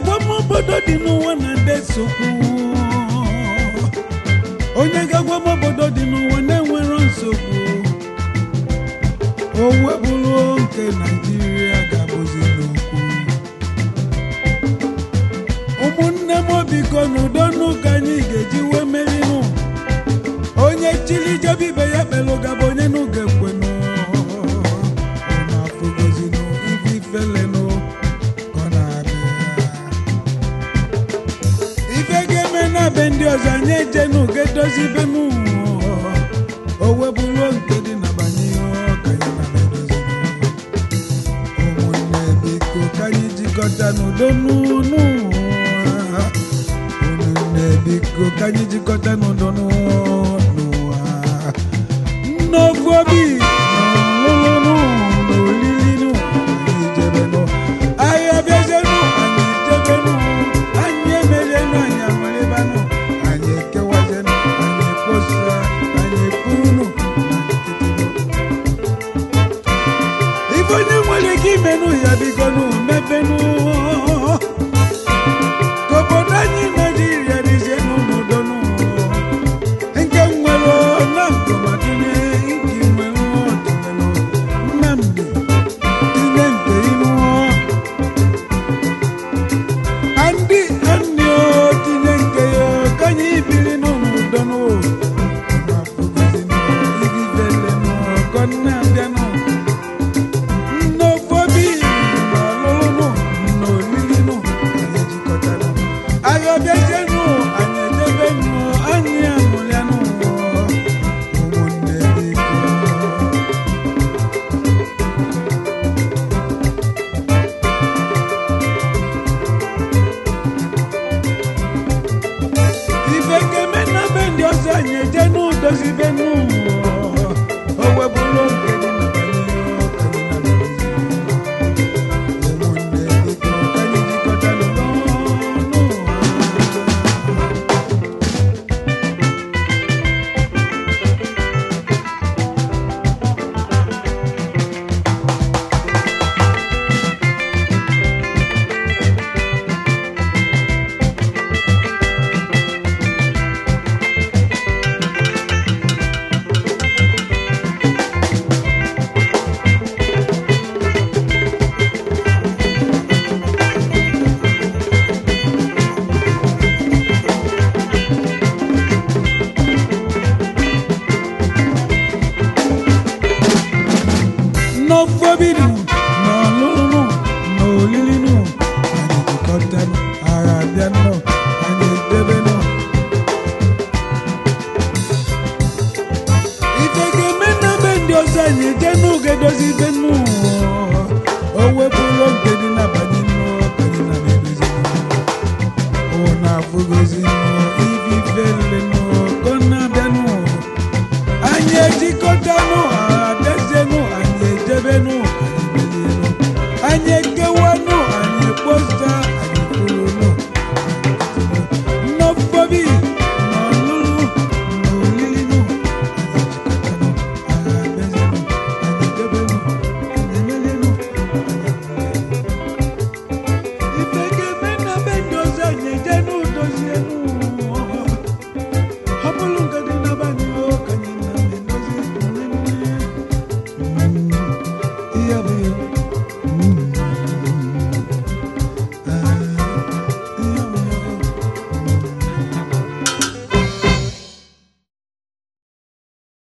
ga-agwa m obodo dị n'ụwa na ndị nsogbu onye ga-agwa m obodo dị n'ụwa na-enwero nsogbu o webụrụ nke naijiria ga-abụzi n'okwu ụmụnne m biko n'udo n'ụka anyị ga-eji wee merinụ onye chili jebe ibe ya kpelụ gaba onye n'ụga ekwenụ unu afụgozinụ ife ifelenụ ka ọ na-abịa ife ga-eme na be ndị ọzọ anyị ejenu ga-edozi be m o webụrụ nke dị na banye ka anyị na edozi ụmụnne biko ka anyị jikọta n'udo n'ụnụ ụmụnne biko ka anyị jikọta n'udo n'ụwa n'ofu obi n'ọlụlụ n'olili anyị jebenụ anyị abịazenụ anyị jebenụ anyị emezenụ anyị amalibanụ anyị ekewazenụ anyị ekposa anyị ekwurunụ na nkịtịnụ ife onye nwere ike imenụ ya bigonụ mebenụ ka obodo anyị naijiria dịzienụ n'udonụ nke nwere na nkọmadịne nke nwere ọdịnalụ nnamdị tinye nke ilu andị andị o tinye nke ya ka anyị biri n'udonụ na-abịanụ nnofobi n'ọlụlụ n'olilinụ anyị jikọtara agha bịazienụ anyị edebenụ anyị amụlịanụ ụmụnne biko ife ga-eme na be ndị ọzọ anyị eje n'udozi be n'ụwa o webụrụ nke dị na banyere ọka dị na banyere ụmụnne biko ka anyị jikọta n'ụwa n'ofobinu n'ọlụlụ n'olilinu anyị jikọtanụ agha abịanụ anyị edebenụ ife ga-eme na be ndị ọzọ anyị eje n'oge dozi ibe nụ o wepụrụ nke dị n'abalị nụ ka anyị na edozi ọ na-afụgozi